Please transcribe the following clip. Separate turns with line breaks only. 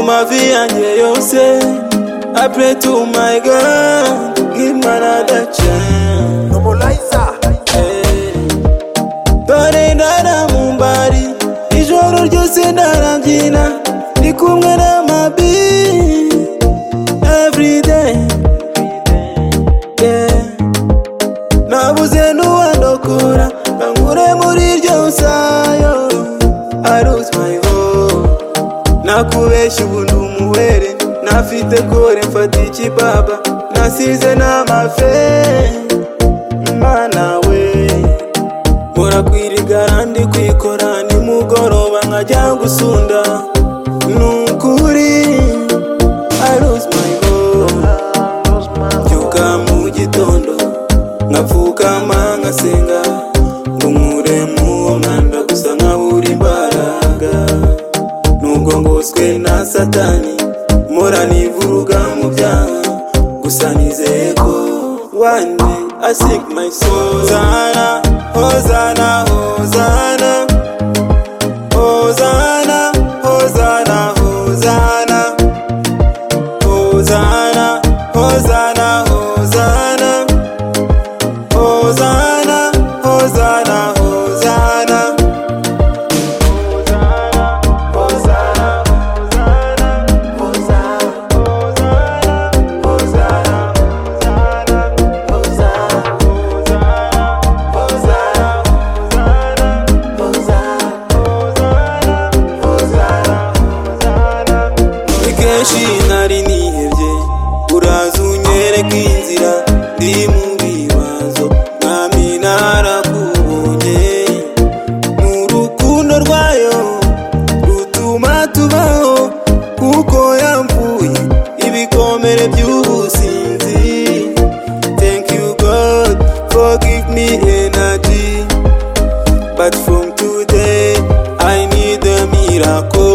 mavi yanjye yose I pray to my God give me another chance
Mobilizer
Hey. dore ndaramumbari ijoro ryose ndarabyina ndi kumwe n'amabi everyday yeah. nabuze n'uwandokora bankure muri iryo sayo arose my hope nakubeshya ubu ndi umuhere nafite kore mfata ikibaba nasize n'amafe mana we mpora kwirigara ndi kwikora nimugoroba nkajya gusunda ni ukuri I lose my goal. mbyuka mu gitondo nkapfukama nkasenga ngo nkure muwo mwanda gusa nkabura imbaraga nubwo ngoswe na satani mpora nivuruga mu byaha gusa nizeye ko one day I seek my soul Hozana, Hozana, Hozana Hozana, Hozana, Hozana Hosanna, Hosanna, Hosanna. Hosanna, Hosanna, Hosanna. ni kenshi nari nihebye uraza unyereka inzira ndi mu bibazo mwami narakubonye ni urukundo rwayo rutuma tubaho kuko yamvuye ibikomere by'ubusinzi thank you god forgive me energy But from today, I need a miracle.